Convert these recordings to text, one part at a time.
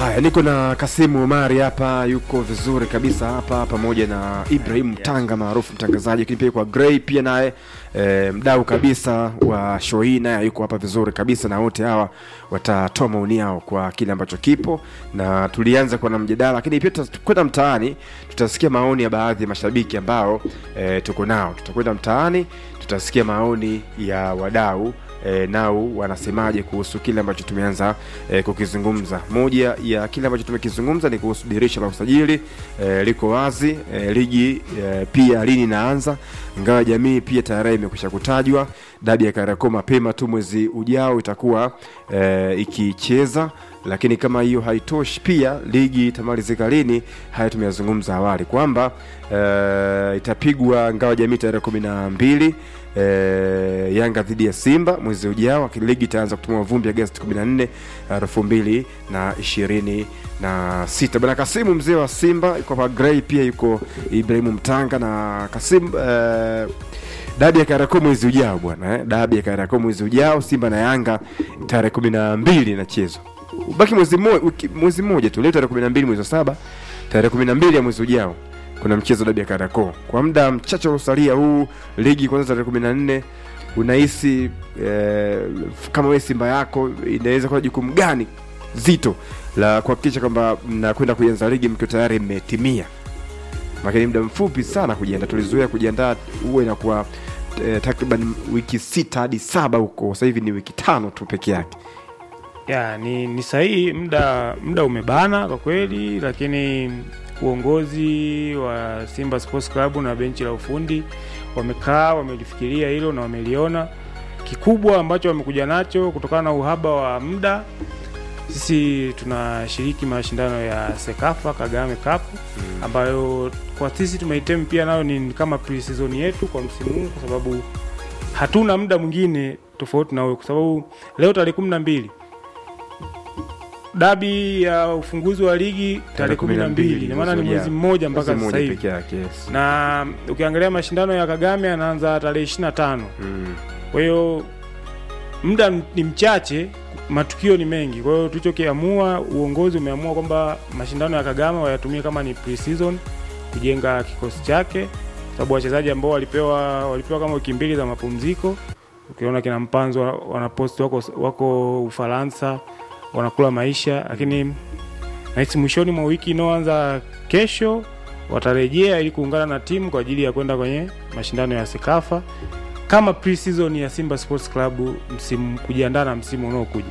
Haya, niko na Kasimu Omari hapa, yuko vizuri kabisa hapa, pamoja na Ibrahim Tanga maarufu mtangazaji, lakini pia kwa Gray pia naye e, mdau kabisa wa show hii naye yuko hapa vizuri kabisa, na wote hawa watatoa maoni yao kwa kile ambacho kipo, na tulianza kwa na mjadala, lakini pia tutakwenda mtaani, tutasikia maoni ya baadhi ya mashabiki ambao e, tuko nao. Tutakwenda mtaani, tutasikia maoni ya wadau e, nao wanasemaje kuhusu kile ambacho tumeanza e, kukizungumza. Moja ya kile ambacho tumekizungumza ni kuhusu dirisha la usajili e, liko wazi e, ligi e, pia lini inaanza, ingawa jamii pia tayari imekwisha kutajwa. Dabi ya Kariakoo mapema tu mwezi ujao itakuwa e, ikicheza lakini kama hiyo haitoshi, pia ligi itamalizika lini? Haya tumeyazungumza awali kwamba e, itapigwa ngawa jamii tarehe kumi na mbili e, Yanga dhidi ya Simba mwezi ujao, lakini ligi itaanza kutumia vumbi Agosti 14 elfu mbili na ishirini na sita. Bwana Kasimu mzee wa Simba yuko hapa, Gray pia yuko Ibrahimu Mtanga na Kasimu e, dabi ya Kariakoo mwezi ujao bwana eh? dabi ya Kariakoo mwezi ujao, Simba na Yanga tarehe kumi na mbili inachezwa ubaki mwezi mmoja mwezi mmoja tu, leo tarehe kumi na mbili mwezi wa saba, tarehe kumi na mbili ya mwezi ujao kuna mchezo dabi ya Kariakoo. Kwa muda mchache uliosalia huu ligi kwanza tarehe kumi na nne unahisi eh, kama wewe Simba yako inaweza kuwa jukumu gani zito la kuhakikisha kwamba mnakwenda kuianza ligi mkiwa tayari mmetimia? Lakini muda mfupi sana kujiandaa, tulizoea kujiandaa huwa inakuwa eh, takriban wiki sita hadi saba huko, sasa hivi ni wiki tano tu peke yake. ya ni, ni sahihi muda muda umebana kwa kweli, lakini uongozi wa Simba Sports Club na benchi la ufundi wamekaa wamelifikiria hilo na wameliona. Kikubwa ambacho wamekuja nacho kutokana na uhaba wa muda, sisi tunashiriki mashindano ya Sekafa Kagame Cup ambayo kwa sisi tumeitem pia nayo ni kama pre-season yetu kwa msimu huu, kwa sababu hatuna muda mwingine tofauti na huyo, kwa sababu leo tarehe kumi na mbili dabi ya ufunguzi wa ligi tarehe kumi na mbili ina maana ni mwezi mmoja mpaka Mwezi sasa mmoja hivi, peke yake, yes. na ukiangalia mashindano ya Kagame yanaanza tarehe ishirini na tano Mm. kwa hiyo muda ni mchache, matukio ni mengi. Kwa hiyo tulichokiamua, uongozi umeamua kwamba mashindano ya Kagame wayatumie kama ni pre-season kujenga kikosi chake, sababu wachezaji ambao walipewa walipewa kama wiki mbili za mapumziko. Ukiona kina Mpanzo wa- wanapost wako, wako Ufaransa wanakula maisha, lakini nahisi mwishoni mwa wiki inayoanza kesho watarejea ili kuungana na timu kwa ajili ya kwenda kwenye mashindano ya Sekafa kama pre-season ya Simba Sports Club msimu kujiandaa na msimu unaokuja.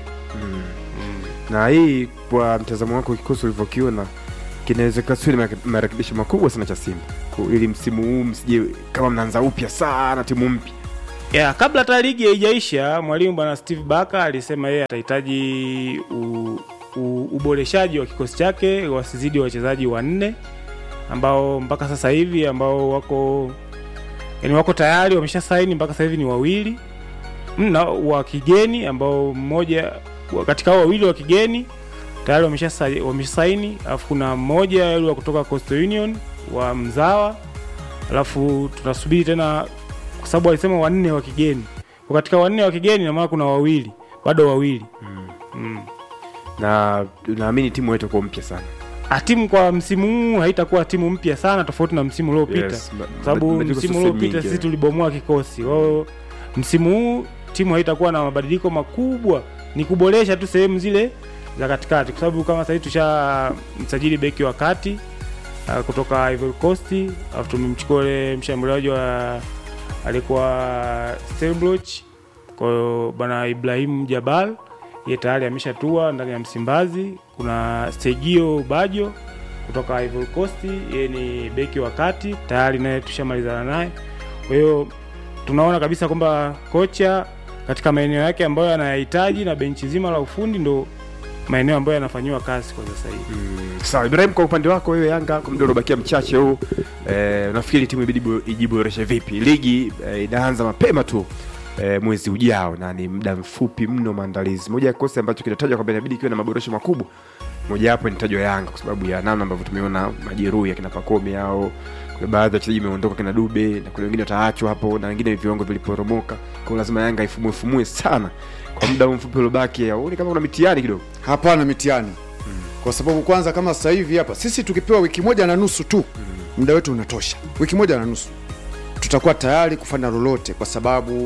na hii kwa mtazamo wako kikosi ulivyokiona kinaweza sio ni marekebisho makubwa sana cha Simba Ku- ili msimu huu msije kama mnaanza upya sana timu mpya. Yeah, kabla hata ligi haijaisha, mwalimu bwana Steve Baka alisema yeye atahitaji u, u, uboreshaji wa kikosi chake wasizidi wachezaji wanne ambao mpaka sasa hivi ambao wako yani wako tayari wamesha saini mpaka sasa hivi ni wawili mna wa kigeni ambao mmoja katika hao wawili wa kigeni tayari wamesha sa- wamesha saini, alafu kuna mmoja yule wa kutoka Coastal Union wa mzawa, alafu tunasubiri tena kwa sababu alisema wanne wa kigeni. Kwa katika wanne wa kigeni na maana kuna wawili bado wawili mm. na naamini timu yetu iko mpya sana Ah, timu kwa msimu huu haitakuwa timu mpya sana tofauti na msimu uliopita Yes, ba- kwa sababu mabadiliko msimu sasa uliopita mingi, sisi eh. tulibomoa kikosi. Kwa hiyo msimu huu timu haitakuwa na mabadiliko makubwa, ni kuboresha tu sehemu zile za katikati, kwa sababu kama sasa hivi tusha msajili beki wa kati ah, kutoka Ivory Coast, alafu tumemchukua ule mshambuliaji wa alikuwa Stellenbosch. Kwa hiyo bwana Ibrahim Jabal ye tayari ameshatua ndani ya Msimbazi. Kuna Sergio Bajo kutoka Ivory Coast, yeye ni beki wa kati tayari, naye tushamalizana naye. Kwa hiyo tunaona kabisa kwamba kocha katika maeneo yake ambayo anayahitaji na benchi zima la ufundi ndo maeneo ambayo yanafanyiwa kazi kwa sasa hivi. Mm, sawa Ibrahim, kwa upande wako wewe Yanga, kwa muda uliobakia mchache huu eh, unafikiri timu ibidi bo- ijiboreshe vipi? Ligi eh, inaanza mapema tu eh, mwezi ujao na ni muda mfupi mno maandalizi. Moja ya kikosi ambacho kinatajwa kwamba inabidi kiwe na maboresho makubwa, mojawapo inatajwa Yanga kwa sababu ya namna ambavyo tumeona majeruhi akina Pakome au kuna baadhi ya wachezaji wameondoka kina Dube na kuna wengine wataachwa hapo na wengine viwango viliporomoka. Kwa hiyo lazima Yanga ifumue fumue sana kwa muda huu mfupi uliobaki. Huoni kama kuna mitihani kidogo? Hapana, mitihani kwa sababu kwanza kama sasa hivi hapa sisi tukipewa wiki moja na nusu tu muda wetu unatosha wiki moja na nusu tutakuwa tayari kufanya lolote kwa sababu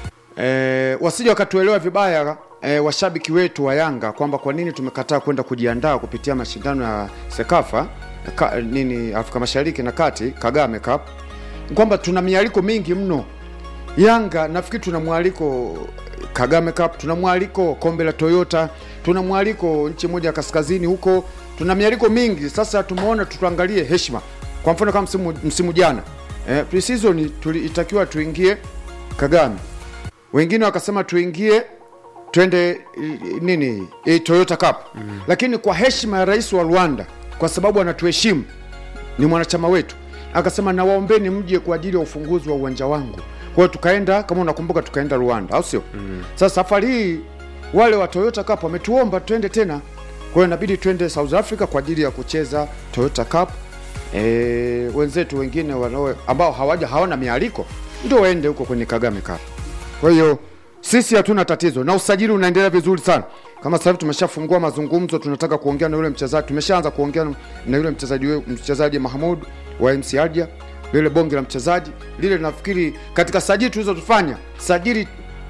eh, wasije wakatuelewa vibaya eh, washabiki wetu wa Yanga kwamba kwa nini tumekataa kwenda kujiandaa kupitia mashindano ya Sekafa ka, nini Afrika Mashariki na Kati Kagame Cup kwamba tuna mialiko mingi mno Yanga nafikiri tuna mwaliko Kagame Cup, tuna mwaliko kombe la Toyota, tuna mwaliko nchi moja ya kaskazini huko, tuna mialiko mingi. Sasa tumeona tuangalie heshima. Kwa mfano kama msimu, msimu jana eh, pre-season tuli- itakiwa tuingie Kagame, wengine wakasema tuingie twende i- nini i, Toyota Cup mm. Lakini kwa heshima ya rais wa Rwanda, kwa sababu anatuheshimu ni mwanachama wetu, akasema nawaombeni mje kwa ajili ya ufunguzi wa uwanja wangu. Kwa hiyo tukaenda, kama unakumbuka, tukaenda Rwanda, au sio? mm. Sasa safari hii wale wa Toyota Cup wametuomba twende tena, kwa hiyo inabidi twende South Africa kwa ajili ya kucheza Toyota Cup. E, wenzetu wengine wanao ambao hawaja hawana mialiko ndio waende huko kwenye Kagame Cup. Kwa hiyo sisi hatuna tatizo na usajili unaendelea vizuri sana. Kama sasa hivi tumeshafungua mazungumzo, tunataka kuongea na yule mchezaji, tumeshaanza kuongea na yule mchezaji we- mchezaji Mahmud wa MC Alger, lile bonge la mchezaji lile. Nafikiri katika sajili tulizotufanya sajili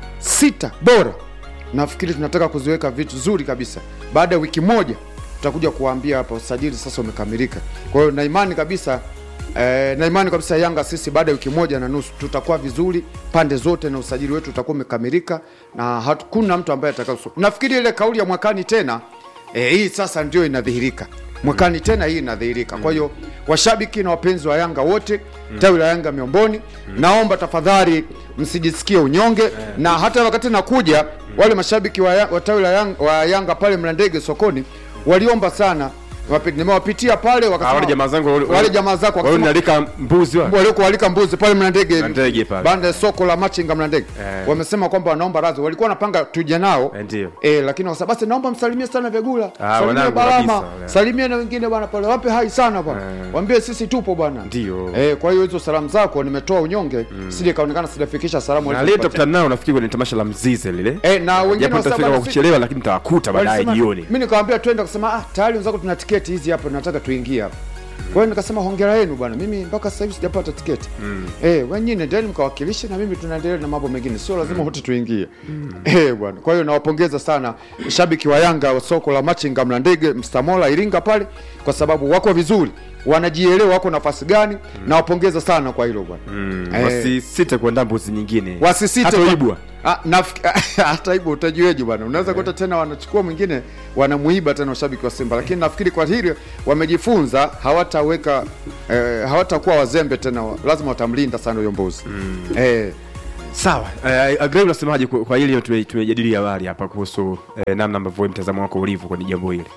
sita bora, nafikiri tunataka kuziweka vitu zuri kabisa. Baada ya wiki moja tutakuja kuwaambia hapa usajili sasa umekamilika. Kwa hiyo na imani kabisa Eh, na imani kabisa Yanga sisi baada ya wiki moja na nusu tutakuwa vizuri pande zote na usajili wetu utakuwa umekamilika na hakuna mtu ambaye atakaso. Nafikiri ile kauli ya mwakani tena eh, hii sasa ndio inadhihirika mwakani tena hii inadhihirika. Kwa hiyo washabiki na wapenzi wa Yanga wote tawi la Yanga Miomboni, naomba tafadhali msijisikie unyonge na hata wakati nakuja wale mashabiki wa, ya- wa tawi la Yanga, wa Yanga pale Mlandege sokoni waliomba sana Wapi- nimewapitia pale Ah, wakasema wale jamaa zangu wale- wale jamaa zako wale wakasema- nalika mbuzi wa waliokualika mbuzi pale Mlandege Mlandege pale. banda ya soko la machinga Mlandege Eh. wamesema kwamba wanaomba radhi, walikuwa wanapanga tuje nao Eh, ndio. eh, lakini wakasema basi naomba msalimie sana Vyagula, Ah, salimie wanangu Balama, kabisa, wale. salimie na wengine bwana pale, wape hai sana bwana, Eh. waambie sisi tupo bwana. Ndio. eh, kwa hiyo hizo salamu zako nimetoa unyonge, sije kaonekana sijafikisha salamu na leo walizopatia. tutakutana nao nafikiri kwenye tamasha la mzize lile eh, na wengine japo wasema nitafika kwa bwana, si- kuchelewa lakini nitawakuta baadaye Walisema- jioni Mimi nikamwambia twende, akasema ah, tayari wenzako tuna tiketi hizi hapa, nataka tuingie hapa. Kwa hiyo nikasema hongera yenu bwana, mimi mpaka sasa hivi sijapata tiketi. Eh, wenyewe nendeni mkawakilishe na mimi tunaendelea na mambo mengine, sio lazima wote tuingie. Eh bwana, kwa hiyo nawapongeza sana shabiki wa Yanga wa soko la Machinga Mlandege Mstamola Iringa pale, kwa sababu wako vizuri, wanajielewa wako nafasi gani. Nawapongeza sana kwa hilo bwana. Mm, Eh. wasisite kuandaa mbuzi nyingine wasisite hata kwa- uibwa Ah, nafik- hata hivyo utajueje bwana unaweza kuta tena wanachukua mwingine wanamuiba tena washabiki wa simba lakini nafikiri kwa hili wamejifunza hawataweka eh, hawatakuwa wazembe tena lazima watamlinda sana huyo mbuzi eh, sawa eh, agree unasemaje kwa kwa hili tume- tumejadili awali hapa kuhusu eh, namna ambavyo wewe mtazamo wako ulivyo kwenye jambo hili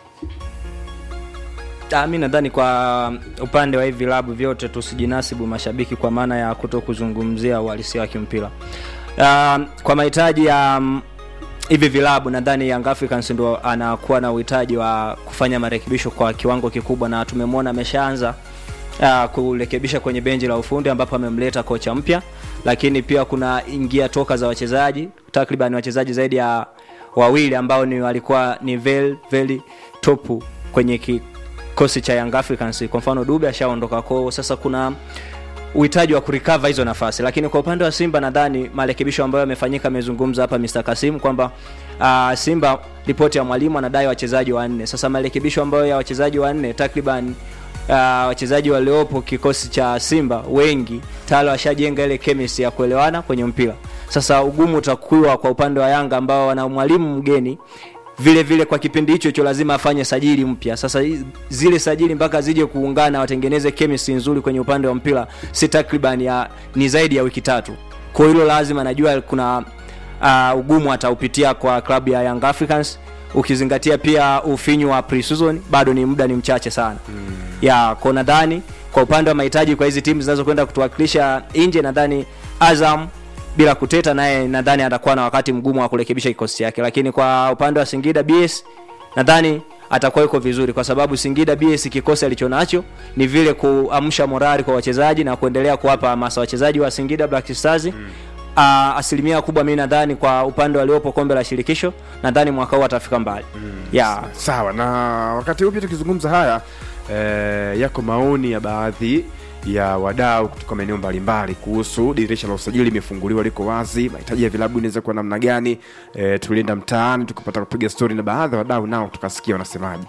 Ah, mi nadhani kwa upande wa hivi vilabu vyote tusijinasibu mashabiki kwa maana ya kuto kuzungumzia uhalisia wa kimpira. Ah, kwa mahitaji ya mm, hivi vilabu nadhani Young Africans ndo anakuwa na uhitaji wa kufanya marekebisho kwa kiwango kikubwa, na tumemwona ameshaanza uh, kurekebisha kwenye benchi la ufundi ambapo amemleta kocha mpya, lakini pia kuna ingia toka za wachezaji takriban wachezaji zaidi ya wawili ambao ni walikuwa ni very, very top kwenye kikosi cha Young Africans. Kwa mfano Dube ashaondoka kwao, sasa kuna uhitaji wa kurecover hizo nafasi, lakini kwa upande wa Simba nadhani marekebisho ambayo yamefanyika, amezungumza hapa Mr. Kasim kwamba uh, Simba ripoti ya mwalimu anadai wachezaji wanne. Sasa marekebisho ambayo ya wachezaji wanne takriban uh, wachezaji waliopo kikosi cha Simba wengi tayari washajenga ile chemistry ya kuelewana kwenye mpira. Sasa ugumu utakuwa kwa upande wa Yanga ambao wana mwalimu mgeni vile vile kwa kipindi hicho hicho lazima afanye sajili mpya. Sasa hi- zile sajili mpaka zije kuungana watengeneze chemistry nzuri kwenye upande wa mpira si takriban ya ni zaidi ya wiki tatu. Kwa hilo lazima najua kuna uh, ugumu ataupitia kwa klabu ya Young Africans ukizingatia pia ufinyu wa pre-season bado ni muda ni mchache sana. Mm. Ya, kwa nadhani kwa upande wa mahitaji kwa hizi timu zinazokwenda kutuwakilisha nje nadhani Azam bila kuteta naye nadhani atakuwa na wakati mgumu wa kurekebisha kikosi chake, lakini kwa upande wa Singida BS nadhani atakuwa yuko vizuri, kwa sababu Singida BS kikosi alichonacho ni vile kuamsha morali kwa wachezaji na kuendelea kuwapa hamasa wachezaji wa Singida Black Stars mm. uh, asilimia kubwa mi nadhani kwa upande waliopo kombe la shirikisho nadhani mwaka huu atafika mbali mm. yeah. sawa na wakati huu pia tukizungumza haya eh, yako maoni ya baadhi ya wadau kutoka maeneo mbalimbali kuhusu dirisha la usajili limefunguliwa liko wazi mahitaji ya vilabu inaweza kuwa namna gani eh, tulienda mtaani tukapata kupiga stori na baadhi ya wadau nao tukasikia wanasemaji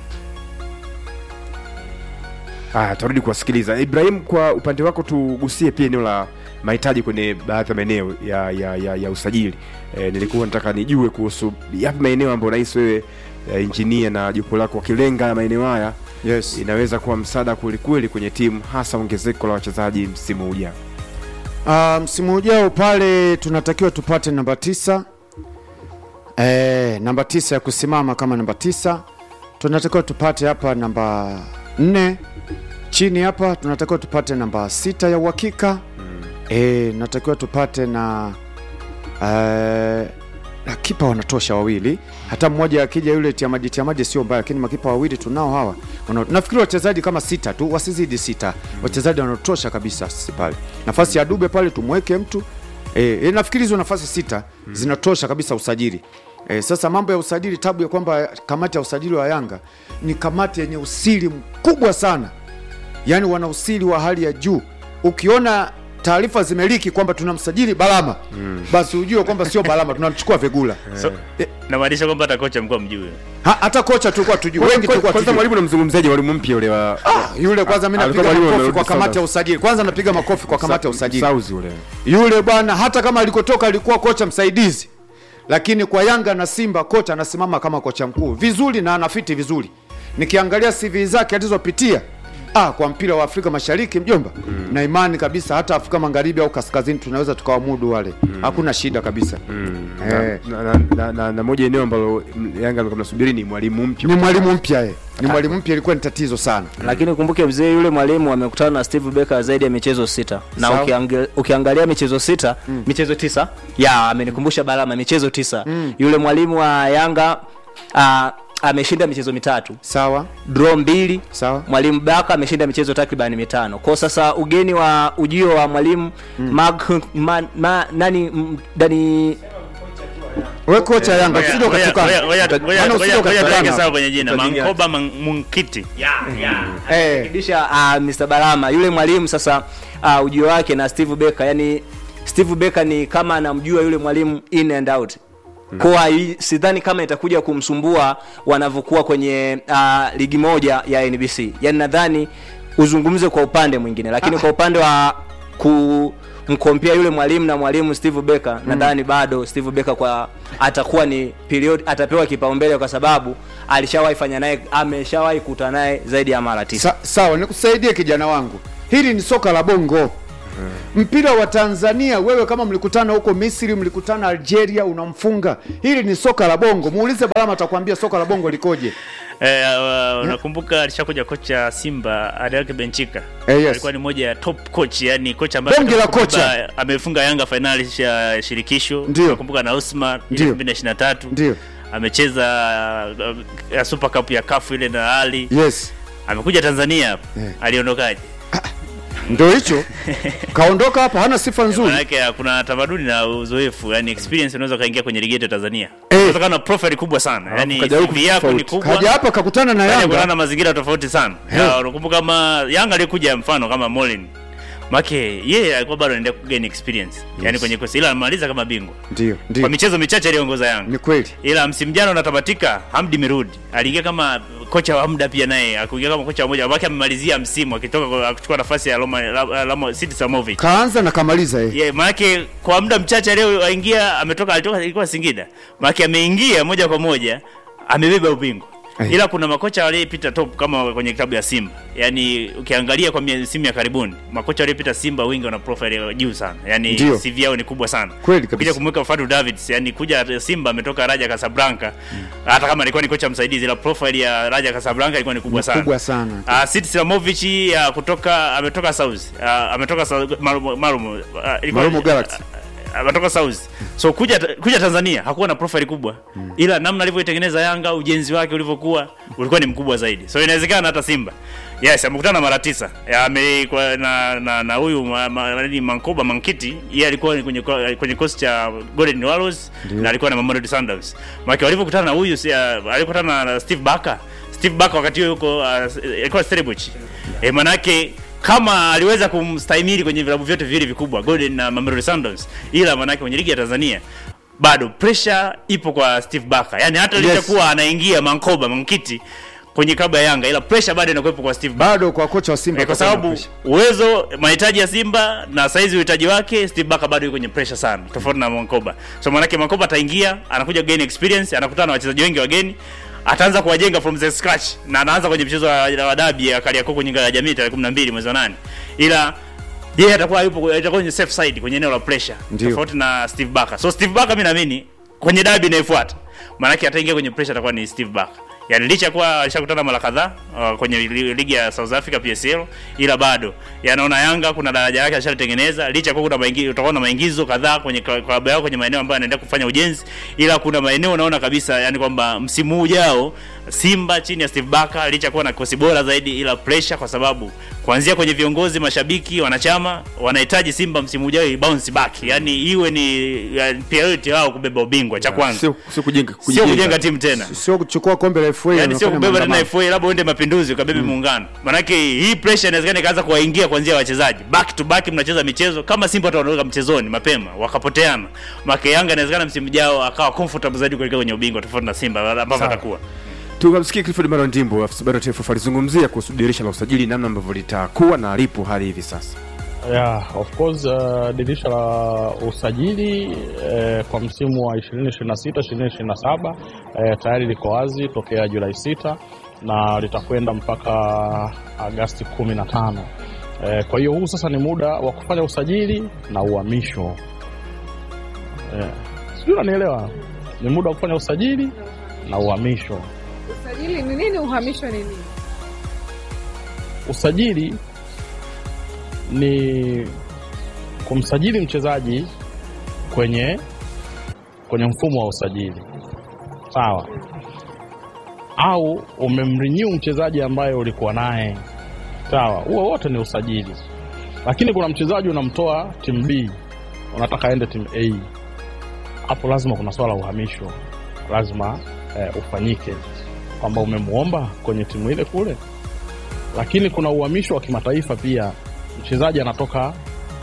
Aya, tarudi kuwasikiliza ibrahim kwa upande wako tugusie pia eneo la mahitaji kwenye baadhi ya maeneo ya, ya, ya, ya usajili e, nilikuwa nataka nijue kuhusu yapi maeneo ambayo nahisi wewe e, injinia na jopo lako wakilenga maeneo haya yes. inaweza kuwa msaada kwelikweli kwenye timu hasa ongezeko la wachezaji msimu ujao Uh, msimu ujao pale tunatakiwa tupate namba tisa e, namba tisa ya kusimama kama namba tisa tunatakiwa tupate hapa namba nne chini hapa tunatakiwa tupate namba sita ya uhakika mm. e, natakiwa tupate na e, na kipa wanatosha wawili hata mmoja akija yule tiamaji tiamaji sio mbaya lakini makipa wawili tunao hawa wana, nafikiri wachezaji kama sita tu wasizidi sita mm. wachezaji wanatosha kabisa sisi pale nafasi ya dube pale tumweke mtu e, e, nafikiri hizo nafasi sita mm. zinatosha kabisa usajili E, sasa mambo ya usajili tabu ya kwamba kamati ya usajili wa Yanga ni kamati yenye usiri mkubwa sana, yaani wana usiri wa hali ya juu. Ukiona taarifa zimeliki kwamba tunamsajili Balama mm. basi ujue kwamba sio Balama, tunamchukua Vegula so, namaanisha kwamba hata kocha mkuu mjui ha, hata kocha tulikuwa tujui, wengi tulikuwa kwanza tujui. mwalimu namzungumzaji mwalimu mpya ule wa Ah, yule kwanza mimi alikuwa napiga mwalimu makofi kwa amerudi kamati ya Sounders. usajili. Kwanza napiga makofi kwa kamati ya usajili. Sauzi ule Yule bwana hata kama alikotoka alikuwa kocha msaidizi, lakini kwa Yanga na Simba kocha anasimama kama kocha mkuu vizuri na anafiti vizuri. Nikiangalia CV zake alizopitia ah, kwa mpira wa Afrika Mashariki mjomba mm. na imani kabisa hata Afrika Magharibi au kaskazini tunaweza tukawamudu wale mm. hakuna shida kabisa mm. eh, na, na, na, na, na moja eneo ambalo mm, Yanga alikuwa mnasubiri ni mwalimu mpya ni mwalimu mpya eh. ni mwalimu mpya, ilikuwa ni tatizo sana. lakini kumbuke mzee yule mwalimu amekutana na steve becker zaidi ya michezo sita na Sawa. ukiangalia, ukiangalia michezo sita mm. michezo tisa ya amenikumbusha balama michezo tisa mm. yule mwalimu wa yanga uh, ameshinda michezo mitatu Sawa draw mbili sawa mwalimu baka ameshinda michezo takriban mitano kwao sasa ugeni wa ujio wa mwalimu mm. Mag, ma, ma, nani m- dani we kocha Yanga usije Ngoja- ukatukana. ngoja- ngoja- ngoja- Maana ngoja- usije ngoja ukatukana. tuweke sawa kwenye jina Utajinya. mankoba Man- munkiti Eh, kisha uh, Mr. Balama yule mwalimu sasa uh, ujio wake na Steve Becker yani Steve Becker ni kama anamjua yule mwalimu in and out kwa hii- sidhani kama itakuja kumsumbua wanavyokuwa kwenye uh, ligi moja ya NBC yani nadhani uzungumze kwa upande mwingine lakini kwa upande wa kumkompea yule mwalimu na mwalimu Steve Becker nadhani bado Steve Becker kwa atakuwa ni period atapewa kipaumbele kwa sababu alishawahi fanya naye ameshawahi kutana naye zaidi ya mara tisa Sa, sawa nikusaidie kijana wangu hili ni soka la bongo mpira wa tanzania wewe kama mlikutana huko misri mlikutana algeria unamfunga hili ni soka la bongo muulize balama atakwambia soka la bongo likoje Eh, uh, unakumbuka alishakuja kocha Simba Adelke Benchika Eh, yes. alikuwa ni moja ya top coach yani kocha ambaye Bonge la amebeba- kocha. amefunga Yanga finali ya shirikisho Ndio. unakumbuka na Usman ile Ndio. 2023 Ndio. amecheza uh, ya Super Cup ya CAF ile na Ali yes amekuja Tanzania hapa Eh. aliondokaje ndo hicho kaondoka hapa hana sifa nzuri Manake kuna tamaduni na uzoefu yani experience unaweza kaingia kwenye ligi yetu ya Tanzania Eh. unaweza kuwa na profile kubwa sana yani kaja huku CV yako ni tofauti. kubwa kaja hapa kakutana na Kaja kutana yanga na mazingira tofauti sana Ya, unakumbuka kama Yanga alikuja mfano kama Molin make yeye alikuwa bado anaendelea kugain experience yani kwenye kosi ila amaliza kama bingwa ndio kwa ndio michezo michache aliongoza Yanga ni kweli ila msimu jana unatamatika Hamdi Mirudi aliingia kama kocha wa muda pia naye akuingia kama kocha mmoja wake amemalizia msimu akitoka kwa- akichukua nafasi ya Roma Roma City Samovic kaanza na kamaliza yeye yeah, maanake kwa muda mchache aliyoingia ametoka alitoka ilikuwa Singida maanake ameingia moja kwa moja amebeba ubingwa Eh. ila kuna makocha waliopita top kama kwenye klabu ya Simba yani ukiangalia kwa misimu ya karibuni makocha waliopita Simba wengi wana profile ya juu sana yani Ndio. CV yao ni kubwa sana Kweli kabisa. ukija kumweka Fadu Davids yani kuja Simba ametoka Raja Casablanca hata kama alikuwa ni kocha msaidizi ila profile ya Raja Casablanca ilikuwa ni kubwa sana kubwa sana Uh, Sid Slamovic uh, kutoka ametoka South uh, ametoka South Marumo Marumo uh, ilikuwa- Marumo Galaxy. ametoka South. So kuja kuja Tanzania hakuwa na profile kubwa. Ila namna alivyoitengeneza Yanga, ujenzi wake ulivyokuwa ulikuwa ni mkubwa zaidi. So inawezekana hata Simba. Yes, amekutana mara tisa. Ya, ame kwa, na na na huyu ma, ma, nani, Mankoba Mankiti, yeye alikuwa ni kwenye kwenye kosi cha Golden Wallows na alikuwa na Mamelodi Sundowns. Maana walivyokutana na huyu si, uh, alikutana na Steve Barker. Steve Barker wakati huo yuko uh, alikuwa Stellenbosch. Eh, manake kama aliweza kumstahimili kwenye vilabu vyote viwili vikubwa Golden na Mamelodi Sundowns, ila manake kwenye ligi ya Tanzania bado pressure ipo kwa Steve Barker. Yaani hata Yes. licha kuwa anaingia Mankoba Mankiti kwenye klabu ya Yanga, ila pressure bado inakuwepo kwa Steve Barker. bado kwa kocha wa Simba Eh, kwa kutakuwa na sababu pressure. uwezo mahitaji ya Simba na saizi uhitaji wake Steve Barker bado yuko kwenye pressure sana tofauti na Mankoba. So maanake Mankoba ataingia, anakuja gain experience, anakutana na wachezaji wengi wageni, ataanza kuwajenga from the scratch na anaanza kwenye mchezo wa, wa dabi ya Kariakoo kwenye ngao ya jamii tarehe 12 mwezi wa 8. Ila yeye atakuwa yupo atakuwa kwenye safe side kwenye eneo la pressure Ndio. tofauti na Steve Barker. So Steve Barker mimi naamini kwenye dabi inayofuata maanake ataingia kwenye pressure atakuwa ni Steve Barker. Yaani licha ya kuwa alishakutana mara kadhaa uh, kwenye li- ligi ya South Africa PSL, ila bado yanaona Yanga kuna daraja lake alishalitengeneza, licha ya kuwa kuna maingizo, utakuwa na maingizo kadhaa kwenye kla- klabu yao kwenye maeneo ambayo anaendelea kufanya ujenzi, ila kuna maeneo unaona kabisa yani kwamba msimu ujao Simba chini ya Steve Barker licha ya kuwa na kikosi bora zaidi, ila pressure kwa sababu kuanzia kwenye viongozi, mashabiki, wanachama wanahitaji Simba msimu ujao i bounce back, yani iwe ni ya, priority wao kubeba ubingwa cha kwanza, sio sio kujenga sio kujenga timu tena sio kuchukua kombe la FA yani sio wanafanya kubeba tena maandamano. FA labda uende mapinduzi ukabebe muungano. Maanake hii pressure inawezekana ikaanza kuwaingia kuanzia wachezaji back to back, mnacheza michezo kama Simba watu wanaondoka mchezoni mapema wakapoteana. Maana Yanga inawezekana msimu ujao akawa comfortable zaidi kuelekea kwenye ubingwa tofauti na Simba ambavyo atakuwa tukamsikia Clifford Maro Ndimbo afisa habari wa TFF alizungumzia kuhusu dirisha la usajili namna ambavyo litakuwa na lipo hadi hivi sasa Yeah, of course uh, dirisha la usajili eh, kwa msimu wa 2026 2027 eh, tayari liko wazi tokea Julai 6 na litakwenda mpaka Agasti 15. Eh, kwa hiyo huu sasa ni muda wa kufanya usajili na uhamisho. Eh, sijui unanielewa? Ni muda wa kufanya usajili na uhamisho. Usajili ni nini? Uhamisho ni nini? Usajili ni kumsajili mchezaji kwenye kwenye mfumo wa usajili sawa, au umemrenew mchezaji ambaye ulikuwa naye sawa, huo wote ni usajili. Lakini kuna mchezaji unamtoa timu B unataka aende timu A, hapo lazima kuna swala la uhamisho, lazima eh, ufanyike kwamba umemwomba kwenye timu ile kule lakini kuna uhamisho wa kimataifa pia. Mchezaji anatoka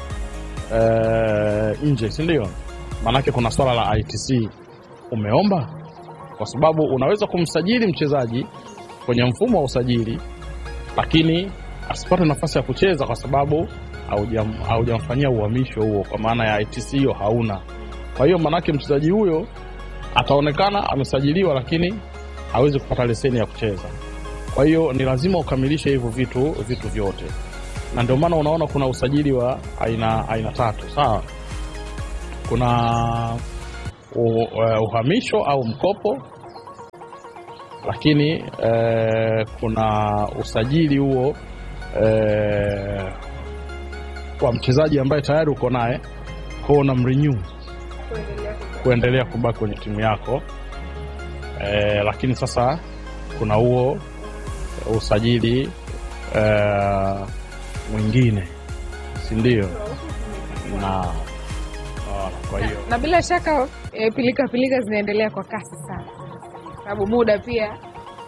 eh, nje, si ndio? Maanake kuna swala la ITC umeomba, kwa sababu unaweza kumsajili mchezaji kwenye mfumo wa usajili, lakini asipate nafasi ya kucheza kwa sababu haujam- haujamfanyia uhamisho huo, kwa maana ya ITC hiyo hauna. Kwa hiyo maanake mchezaji huyo ataonekana amesajiliwa, lakini hawezi kupata leseni ya kucheza. Kwa hiyo ni lazima ukamilishe hivyo vitu vitu vyote, na ndio maana unaona kuna usajili wa aina aina tatu sawa. Kuna u, uh, uhamisho au mkopo, lakini eh, kuna usajili huo eh, wa mchezaji ambaye tayari uko naye kwao, unamrenew kuendelea kubaki kwenye timu yako eh, lakini sasa kuna huo usajili eh, mwingine si ndio? Na ah, kwa hiyo Na bila shaka e, pilika pilika zinaendelea kwa kasi sana, sababu muda pia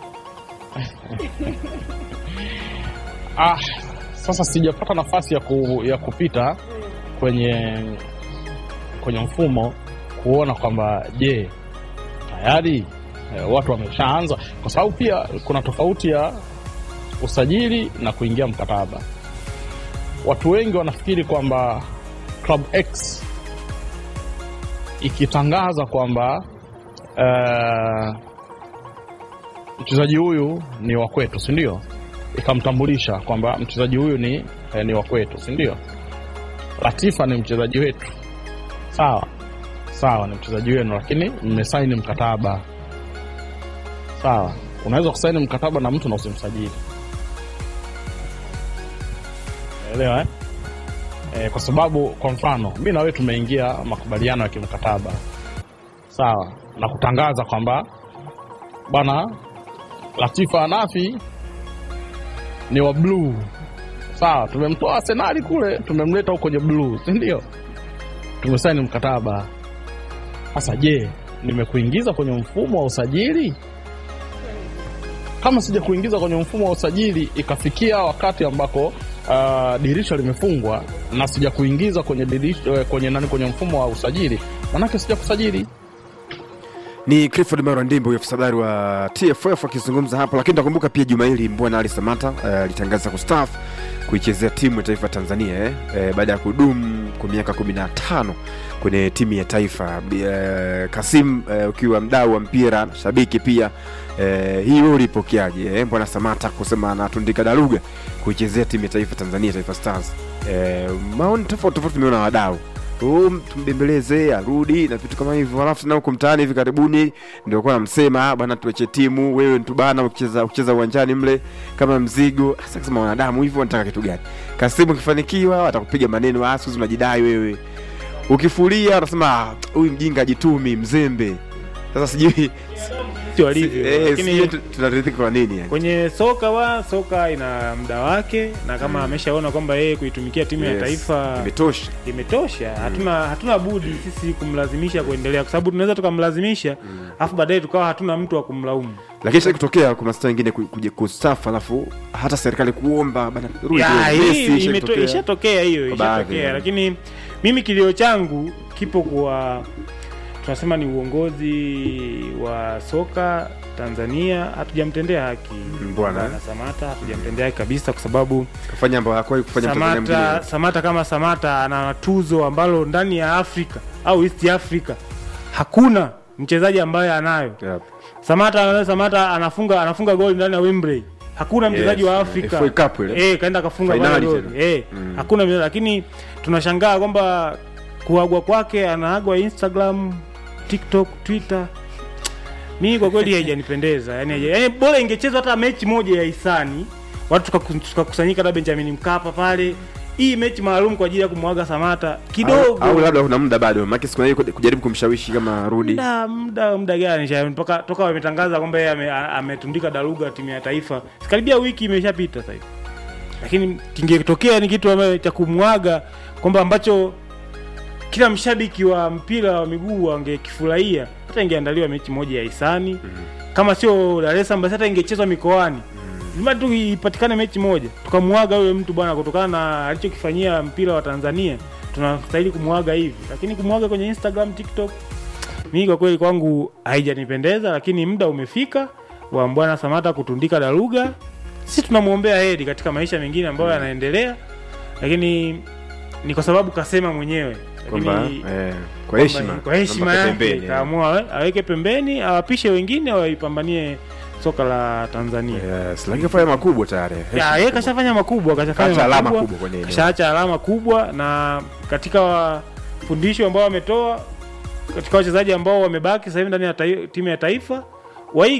ah, sasa sijapata nafasi ya, ku, ya kupita kwenye kwenye mfumo kuona kwamba je, tayari eh, watu wameshaanza, kwa sababu pia kuna tofauti ya usajili na kuingia mkataba. Watu wengi wanafikiri kwamba Club X ikitangaza kwamba eh, mchezaji huyu ni wa kwetu, si ndio? Ikamtambulisha kwamba mchezaji huyu ni, eh, ni wa kwetu, si ndio? Latifa ni mchezaji wetu, sawa sawa, ni mchezaji wenu, lakini mmesaini mkataba, sawa. Unaweza kusaini mkataba na mtu na usimsajili, elewa eh? e, kwa sababu kwa mfano mi na wewe tumeingia makubaliano ya kimkataba sawa, na kutangaza kwamba bwana Latifa Anafi ni wa bluu sawa, tumemtoa Arsenali kule tumemleta huko kwenye bluu, si ndio? Tumesaini mkataba. Sasa je, nimekuingiza kwenye mfumo wa usajili? Kama sija kuingiza kwenye mfumo wa usajili ikafikia wakati ambako uh, dirisha limefungwa na sija kuingiza kwenye dirisha, eh, kwenye nani, kwenye mfumo wa usajili, manake sija kusajili. ni clifford maro ndimbo afisa habari wa tff akizungumza hapo lakini takumbuka pia juma hili mbwana ali samata eh, alitangaza kustaafu kuichezea timu ya taifa ya tanzania eh, eh, baada ya kudumu kwa miaka 15 kwenye timu ya taifa eh, kasim eh, ukiwa mdau wa mpira shabiki pia eh, hii wewe ulipokeaje eh, mbwana samata kusema anatundika daruga kuichezea timu ya taifa tanzania taifa stars eh, maoni tofauti tofauti tumeona wadau Um, tumbembeleze arudi na vitu kama hivyo alafu tena huko mtaani hivi karibuni ndio kuwa namsema "Ah, bwana tuache timu wewe ntubana ukicheza ukicheza uwanjani mle kama mzigo sasa kusema wanadamu hivyo wanataka kitu gani kasimu ukifanikiwa watakupiga maneno "Ah, siku hizi unajidai wewe ukifulia wanasema "Ah, huyu mjinga jitumi mzembe sasa sijui sio walivyo eh, lakini sijui tu- tunaridhika kwa nini yani kwenye soka wa soka ina muda wake na kama ameshaona kwamba yeye kuitumikia timu ya Yes, taifa imetosha imetosha hatuna hatuna budi sisi kumlazimisha kuendelea kwa sababu tunaweza tukamlazimisha alafu baadaye tukawa hatuna mtu wa kumlaumu lakini shai kutokea kwa mastaa wengine ku- kuja kustafu alafu hata serikali kuomba bana rudi Ya, kwenye hii Messi, shai imeto- kutokea. ishatokea hiyo Kwa baadhi, ishatokea yeah. lakini mimi kilio changu kipo kwa tunasema ni uongozi wa soka tanzania hatujamtendea haki Mm, bwana, eh. Bwana samata hatujamtendea haki kabisa kwa sababu kafanya ambao hakuwahi kufanya Mtanzania samata, mwingine. samata kama samata ana tuzo ambalo ndani ya afrika au east africa hakuna mchezaji ambaye anayo Yep. samata samata anafunga anafunga goli ndani ya wembley hakuna mchezaji wa afrika FA Cup ile. eh kaenda kafunga Finali pale goli tena. eh Mm. hakuna mchezaji lakini tunashangaa kwamba kuagwa kwake anaagwa instagram tiktok twitter mimi kwa kweli haijanipendeza yani, haija- yani bora ingechezwa hata mechi moja ya hisani watu tukaku- tukakusanyika labda benjamin mkapa pale hii mechi maalum kwa ajili ya kumwaga samata kidogo au, au labda kuna muda bado maki siku hiyo kujaribu kumshawishi kama rudi muda muda muda gani sha mpaka toka wametangaza kwamba yeye ame- a- ametundika daruga timu ya taifa karibia wiki imeshapita sasa hivi lakini kingetokea ni kitu ambacho cha kumwaga kwamba ambacho kila mshabiki wa mpira wa miguu angekifurahia hata ingeandaliwa mechi moja ya hisani kama sio Dar es Salaam basi hata ingechezwa mikoani lazima tu ipatikane mechi moja tukamwaga yule mtu bwana kutokana na alichokifanyia mpira wa Tanzania tunastahili kumwaga hivi lakini kumwaga kwenye Instagram TikTok mimi kwa kweli kwangu haijanipendeza lakini muda umefika wa bwana Samata kutundika daruga sisi tunamwombea heri katika maisha mengine ambayo yanaendelea lakini ni kwa sababu kasema mwenyewe kwamba lakini eh, kwa heshima kwa heshima kwamba yake pembeni, eh. kaamua awe- aweke pembeni awapishe wengine waipambanie soka la Tanzania Yes, lakini kafanya makubwa tayari ya Heshima yeye kubwa. kashafanya makubwa kashafanya Kaacha alama makubwa, kubwa kwenye eneo. kashaacha alama kubwa na katika wafundisho ambao wametoa katika wachezaji ambao wamebaki sasa hivi ndani ya tai- timu ya taifa waige